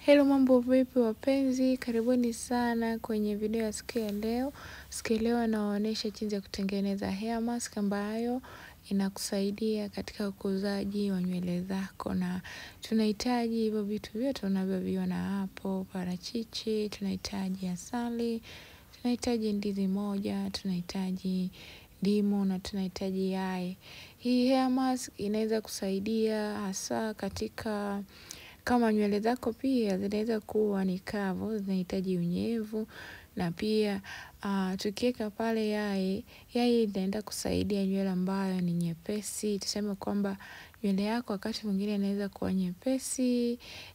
Hello, mambo vipi wapenzi, karibuni sana kwenye video ya siku ya leo. Siku ya leo nawaonyesha jinsi ya kutengeneza hair mask ambayo inakusaidia katika ukuzaji wa nywele zako, na tunahitaji hivyo vitu vyote unavyoviona hapo: parachichi, tunahitaji asali, tunahitaji ndizi moja, tunahitaji ndimu na tunahitaji yai. Hii hair mask inaweza kusaidia hasa katika kama nywele zako pia zinaweza kuwa ni kavu, zinahitaji unyevu na pia uh, tukiweka pale yai, yai inaenda kusaidia nywele ambayo ni nyepesi. Tuseme kwamba nywele yako wakati mwingine inaweza kuwa nyepesi,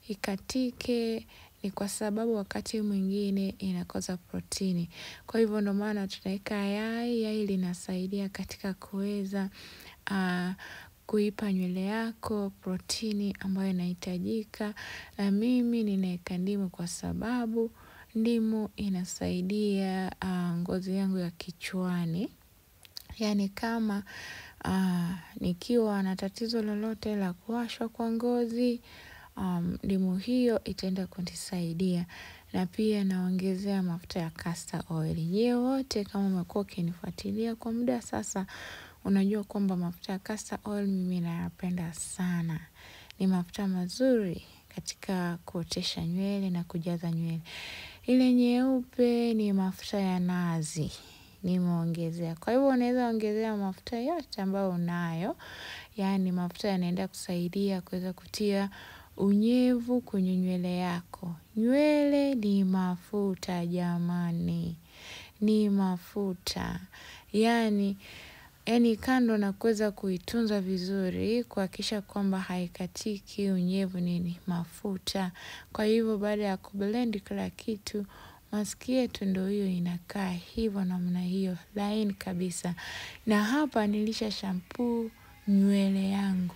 ikatike, ni kwa sababu wakati mwingine inakosa protini. Kwa hivyo ndo maana tunaweka yai. Yai linasaidia katika kuweza uh, kuipa nywele yako protini ambayo inahitajika, na mimi ninaweka ndimu kwa sababu ndimu inasaidia uh, ngozi yangu ya kichwani, yaani kama uh, nikiwa na tatizo lolote la kuwashwa kwa ngozi um, ndimu hiyo itaenda kunisaidia na pia naongezea mafuta ya castor oil. Je, wote kama umekuwa ukinifuatilia kwa muda sasa, unajua kwamba mafuta ya castor oil mimi nayapenda sana. Ni mafuta mazuri katika kuotesha nywele na kujaza nywele. Ile nyeupe ni mafuta ya nazi nimeongezea. Kwa hivyo unaweza ongezea mafuta yote ambayo unayo, yaani mafuta yanaenda kusaidia kuweza kutia unyevu kwenye nywele yako. Nywele ni mafuta jamani, ni mafuta yaani yaani kando na kuweza kuitunza vizuri, kuhakikisha kwamba haikatiki unyevu nini mafuta. Kwa hivyo baada ya kublend kila kitu, mask yetu ndo hiyo inakaa hivyo namna hiyo laini kabisa. Na hapa nilisha shampoo nywele yangu.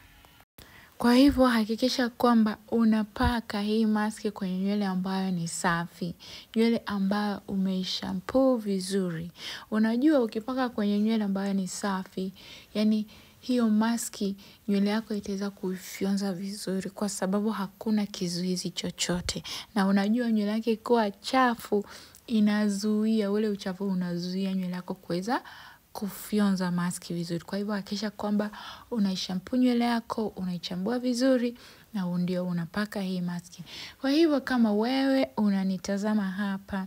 Kwa hivyo hakikisha kwamba unapaka hii maski kwenye nywele ambayo ni safi, nywele ambayo umeishampoo vizuri. Unajua ukipaka kwenye nywele ambayo ni safi, yaani hiyo maski nywele yako itaweza kuifyonza vizuri kwa sababu hakuna kizuizi chochote. Na unajua nywele yako ikiwa chafu inazuia, ule uchafu unazuia nywele yako kuweza kufyonza maski vizuri. Kwa hivyo hakikisha kwamba unaishampoo nywele yako, unaichambua vizuri na ndio unapaka hii maski. Kwa hivyo kama wewe unanitazama hapa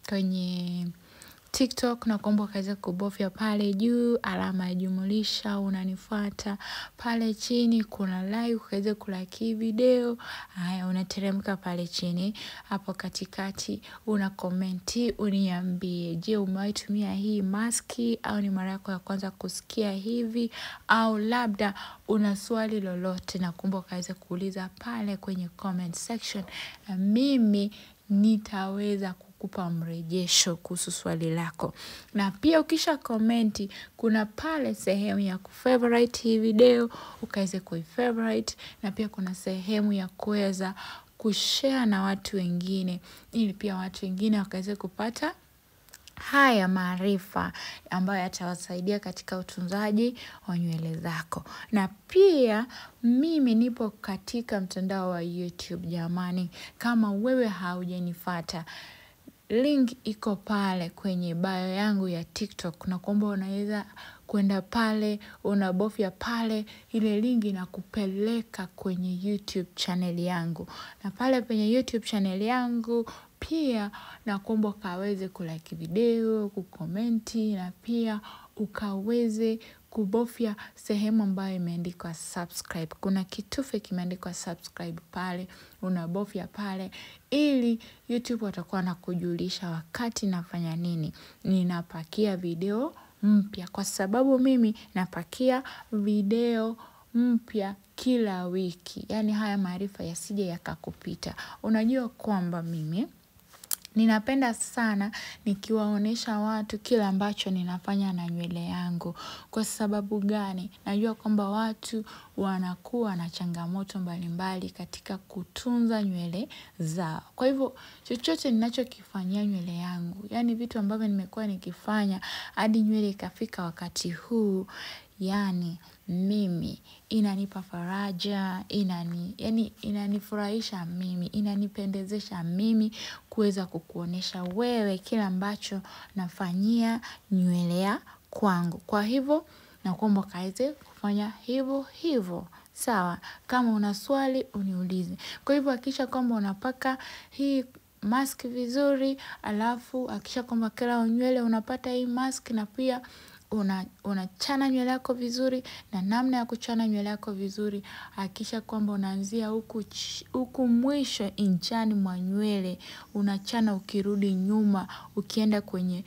kwenye TikTok nakuomba ukaweze kubofya pale juu alama ya jumulisha, unanifuata pale chini kuna like, ukaweze kulike video. Haya, unateremka pale chini hapo katikati, una komenti uniambie, je, umewahi tumia hii maski au ni mara yako ya kwanza kusikia hivi, au labda una swali lolote, nakuomba ukaweze kuuliza pale kwenye comment section, na mimi nitaweza kukupa mrejesho kuhusu swali lako. Na pia ukisha komenti, kuna pale sehemu ya kufavorite hii video, ukaweze kuifavorite, na pia kuna sehemu ya kuweza kushare na watu wengine, ili pia watu wengine wakaweze kupata haya maarifa ambayo yatawasaidia katika utunzaji wa nywele zako. Na pia mimi nipo katika mtandao wa YouTube jamani, kama wewe haujanifuata link iko pale kwenye bio yangu ya TikTok, na kwamba unaweza kwenda pale, unabofya pale, ile link inakupeleka kwenye YouTube channel yangu, na pale kwenye YouTube channel yangu pia nakuomba ukaweze kulike video, kukomenti na pia ukaweze kubofya sehemu ambayo imeandikwa subscribe. Kuna kitufe kimeandikwa subscribe pale, unabofya pale ili YouTube watakuwa wanakujulisha wakati nafanya nini, ninapakia video mpya, kwa sababu mimi napakia video mpya kila wiki. Yaani haya maarifa yasije yakakupita. Unajua kwamba mimi ninapenda sana nikiwaonyesha watu kile ambacho ninafanya na nywele yangu. Kwa sababu gani? Najua kwamba watu wanakuwa na changamoto mbalimbali katika kutunza nywele zao. Kwa hivyo chochote ninachokifanyia nywele yangu, yaani vitu ambavyo nimekuwa nikifanya hadi nywele ikafika wakati huu, yaani mimi inanipa faraja inani yani inanifurahisha mimi inanipendezesha mimi kuweza kukuonesha wewe kile ambacho nafanyia nywele ya kwangu kwa hivyo nakuomba ukaweze kufanya hivyo hivyo sawa kama una swali uniulize kwa hivyo hakikisha kwamba unapaka hii mask vizuri alafu hakikisha kwamba kila nywele unapata hii mask na pia una unachana nywele yako vizuri na namna ya kuchana nywele yako vizuri hakikisha kwamba unaanzia huku huku mwisho nchani mwa nywele unachana ukirudi nyuma ukienda kwenye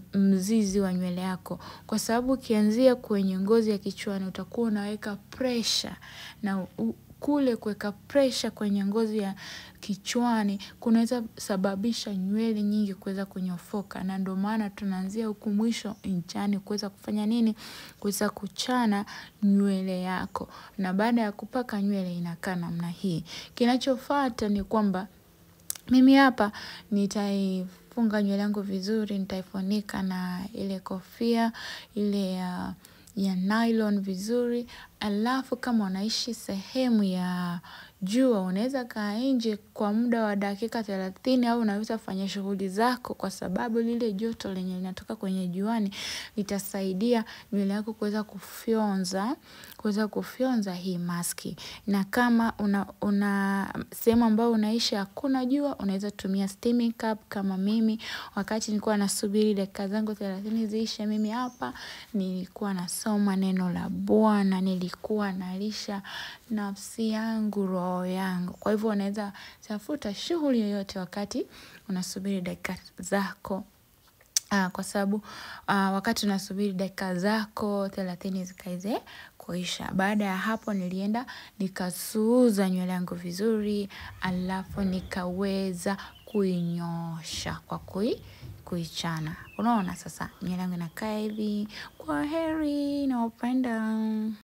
mzizi wa nywele yako kwa sababu ukianzia kwenye ngozi ya kichwani utakuwa unaweka pressure na kule kuweka pressure kwenye ngozi ya kichwani kunaweza sababisha nywele nyingi kuweza kunyofoka na ndio maana tunaanzia huku mwisho nchani kuweza kufanya nini kuweza kuchana nywele yako na baada ya kupaka nywele inakaa namna hii kinachofuata ni kwamba mimi hapa nitaifunga nywele yangu vizuri nitaifunika na ile kofia ile ya ya nylon vizuri alafu kama unaishi sehemu ya jua unaweza kaa nje kwa muda wa dakika thelathini au unaweza fanya shughuli zako kwa sababu lile joto lenye linatoka kwenye juani litasaidia nywele yako kuweza kufyonza kuweza kufyonza hii maski na kama una, una sehemu ambayo unaishi hakuna jua unaweza tumia steaming cup kama mimi wakati nilikuwa nasubiri dakika zangu thelathini ziishe mimi hapa nilikuwa nasoma neno la bwana nilikuwa nalisha nafsi yangu roho yangu kwa hivyo unaweza tafuta shughuli yoyote wakati unasubiri dakika zako Uh, kwa sababu uh, wakati unasubiri dakika zako thelathini zikaweze kuisha. Baada ya hapo nilienda nikasuuza nywele yangu vizuri, alafu nikaweza kuinyosha kwa kui kuichana. Unaona sasa nywele yangu inakaa hivi. Kwa heri nawapenda.